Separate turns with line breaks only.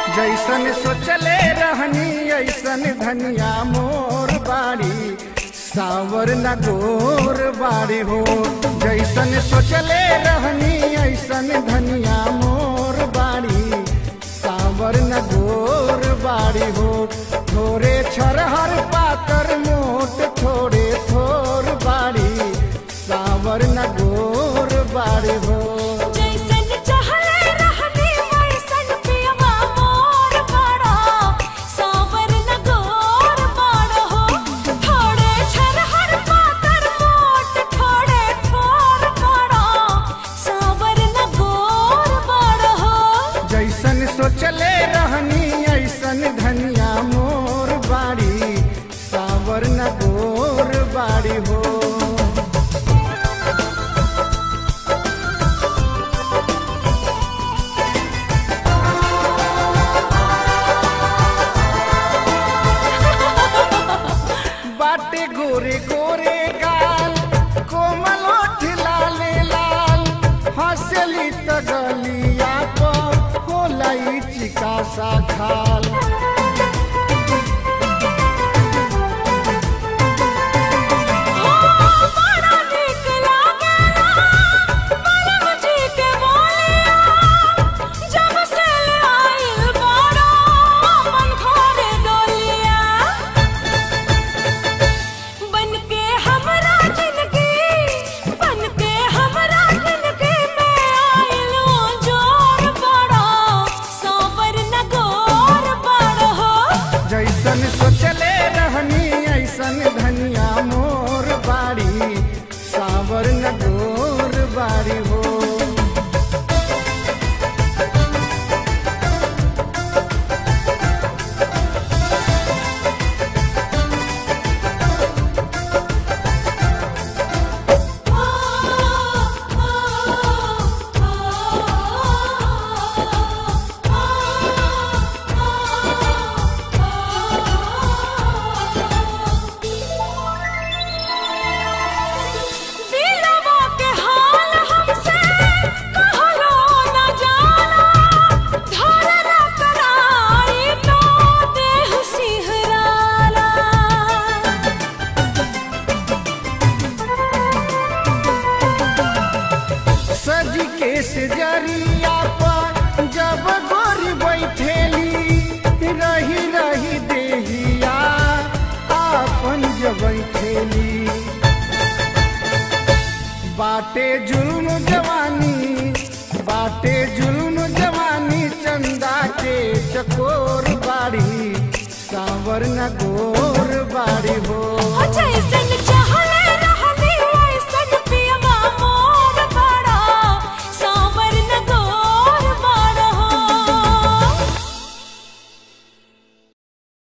जैसन सोचले रहनी ऐसन धनिया मोर बाड़ी सावर न गोर बाड़ी हो जैसन सोचले रहनी ऐसन धनिया मोर बाड़ी सावर न गोर बाड़ी हो थोड़े छरहर पातर मोट थोड़े थोर बाड़ी सावर न गोर बाड़ी हो
जैसन चहले रहनी वैसन पियवा मोर बड़ा सावर न गोर बड़ हो थोड़े छरहर पातर मोट थोड़े थोर बड़ा सावर न गोर बड़ हो
जैसन सोचले रहनी ऐसन धनिया मोर बाड़ी सावर न गोर बाड़ी हो बाटे गोरे गोरे गाल कोमल ओठ लाले लाल हंसली त गलिया पर होला ई चिका सा खाल
बड़ा नीक लागेला बड़ा मुझे के बोलिया जब से आइल बड़ा मन घरे डोलिया बन के हमरा जिंदगी बन के हमरा जिंदगी में आइलो जोर बड़ा सावर न गोर बड़ हो
जैसन सोचले रहनी ऐसन धनिया मोर बाड़ी सावर न गोर बाड़ी हो
दिलवा के हाल हमसे कहलो न जाला धरला कराई तो देह सिहराला
सज के सजरिया पर जब गोरी बैठेली रही रही देहिया आपन जब बैठेली बाटे जुल्म जवानी बाटे जुल्म जवानी चंदा के चकोर बाड़ी सावर न गोर बाड़ी हो
जैसे